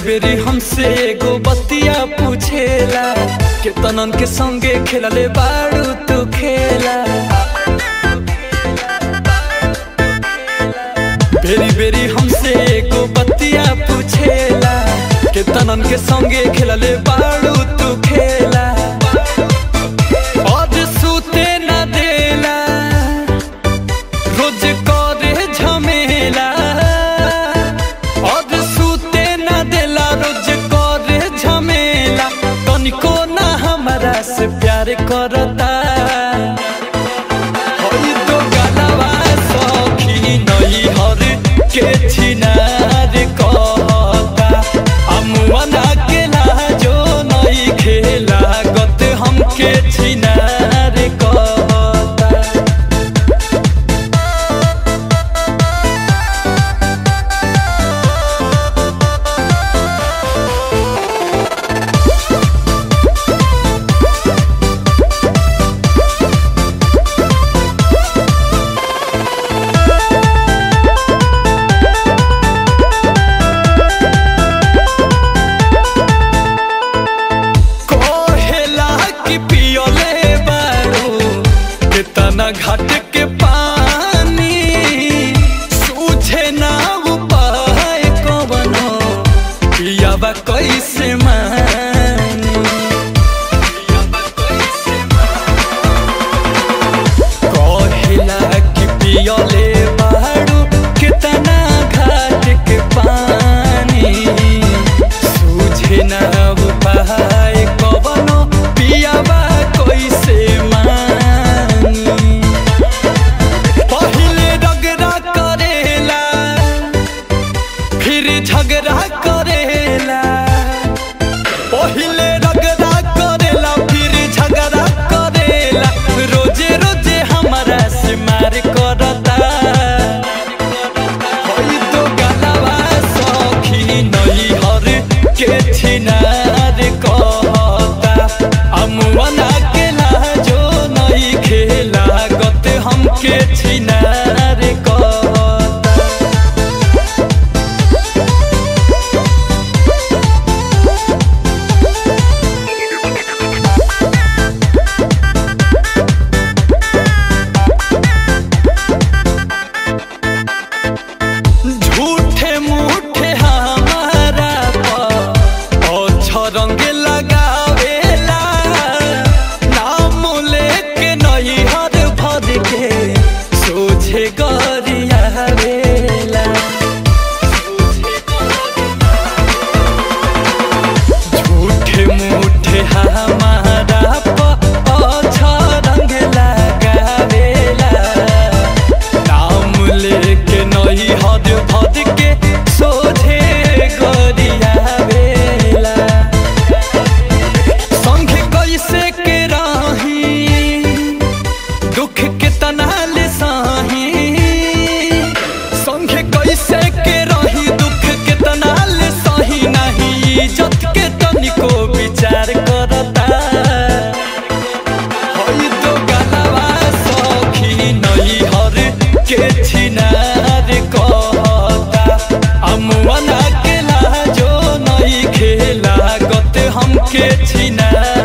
बेरी हमसे एगो बतिया पूछेला के तनन के संगे खेलले बाड़ू तू खेला बेरी बेरी हमसे एगो बतिया पूछेला के तनन के संगे खेलले बाड़ू तू खेला और सूते न देला रोज करे झमेला और सूते न देला रोज करे झमेला तनिको ना हमरा से प्यार करता होई तो गलवा सखी नई हर के छिनार कहता अमुअना के लाजो नई खेला गत हमके छिनार कहता कोहेला की पियोले बारू कितना घाट के पानी सूझे ना उपाय कवनो पियाबा कैसे मानी कोहेला की पियोले बारू कितना घाट के पानी सूझे ना उपाय कवनो पियाबा कैसे मानी पहिले रगड़ा करेला फिर झगड़ा करेला पहिले रगड़ा करेला फिर झगड़ा करेला रोजे रोजे हमारा से मार करता होई तो गलवा सखी नई हर के छिनार कहता अमुअना के लाजो नई खेला गत हमके छिनार कहता झूठे मूठे हमारा पर रंग लगावेला नाम लेके नहीं हर भर के सोझे गरियावेला झूठे मूठे हमारा पर रंग लगावेला नाम लेके नहीं हद भद के सोझे गरियावेला संगे कैसे के राही दुख के तनाल साही संगे कैसे के रही दुख के तनाल सही नहीं इज्जत के तनिको विचार करता होई तो गलवा सखी नई हर के छिनार कहता अमुअना के लाजो नई खेला गत हमके छिनार